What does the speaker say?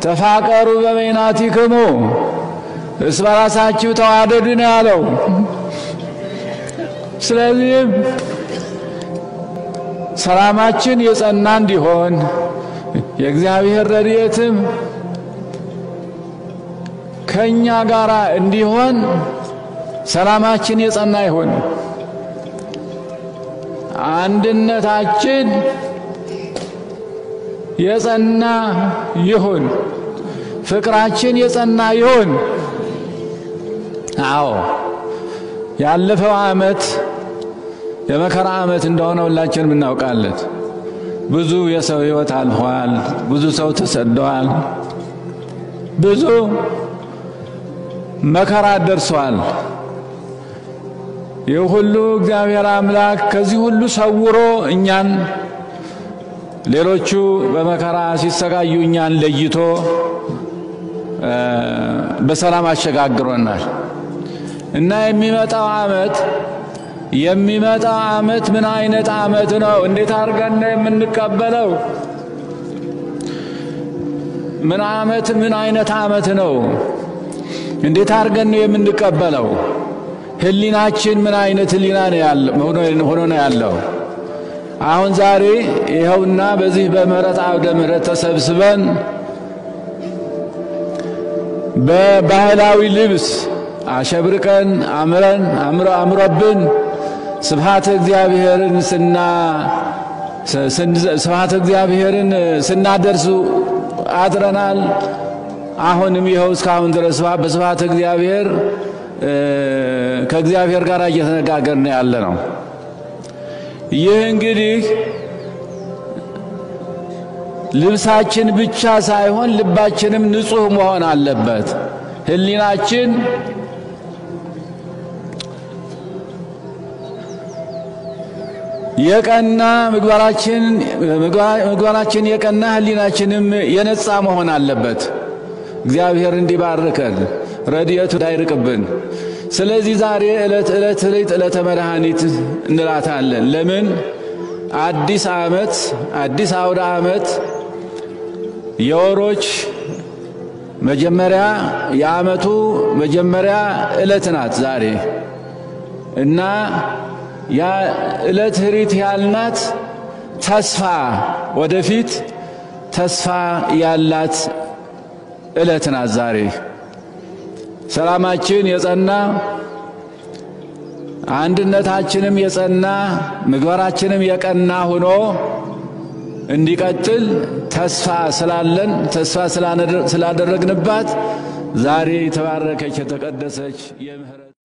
ተፋቀሩ በበይናቲክሙ እርስ በራሳችሁ ተዋደዱ ነው ያለው። ስለዚህም ሰላማችን የጸና እንዲሆን የእግዚአብሔር ረድኤትም ከእኛ ጋር እንዲሆን ሰላማችን የጸና ይሁን። አንድነታችን የጸና ይሁን። ፍቅራችን የጸና ይሁን። አዎ ያለፈው ዓመት የመከራ ዓመት እንደሆነ ሁላችንም እናውቃለን። ብዙ የሰው ሕይወት አልፏል። ብዙ ሰው ተሰደዋል። ብዙ መከራ ደርሷል። ይህ ሁሉ እግዚአብሔር አምላክ ከዚህ ሁሉ ሰውሮ እኛን ሌሎቹ በመከራ ሲሰቃዩ እኛን ለይቶ በሰላም አሸጋግሮናል እና የሚመጣው ዓመት የሚመጣው ዓመት ምን አይነት ዓመት ነው? እንዴት አድርገን ነው የምንቀበለው? ምን ዓመት ምን አይነት ዓመት ነው? እንዴት አድርገን ነው የምንቀበለው? ህሊናችን ምን አይነት ህሊና ነው ያለው ሆኖ ነው ያለው? አሁን ዛሬ ይኸውና በዚህ በምህረት አውደ ምህረት ተሰብስበን በባህላዊ ልብስ አሸብርቀን አምረን አምሮብን ስብሐተ እግዚአብሔርን ስና ስብሐተ እግዚአብሔርን ስናደርሱ አድረናል። አሁንም ይኸው እስካሁን ድረስ በስብሐተ እግዚአብሔር ከእግዚአብሔር ጋር እየተነጋገርን ያለ ነው። ይህ እንግዲህ ልብሳችን ብቻ ሳይሆን ልባችንም ንጹሕ መሆን አለበት። ህሊናችን የቀና ምግባራችን የቀና ህሊናችንም የነጻ መሆን አለበት። እግዚአብሔር እንዲባርከን ረድኤቱ እንዳይርቅብን። ስለዚህ ዛሬ ዕለት ዕለት ዕለት ዕለተ መድኃኒት እንላታለን። ለምን? አዲስ ዓመት አዲስ አውደ ዓመት የወሮች መጀመሪያ የዓመቱ መጀመሪያ ዕለት ናት ዛሬ እና ያ ዕለት ህሪት ያልናት ተስፋ ወደፊት ተስፋ ያላት ዕለት ናት ዛሬ። ሰላማችን የጸና አንድነታችንም የጸና ምግባራችንም የቀና ሆኖ እንዲቀጥል ተስፋ ስላለን ተስፋ ስላደረግንባት ዛሬ የተባረከች የተቀደሰች የምህረት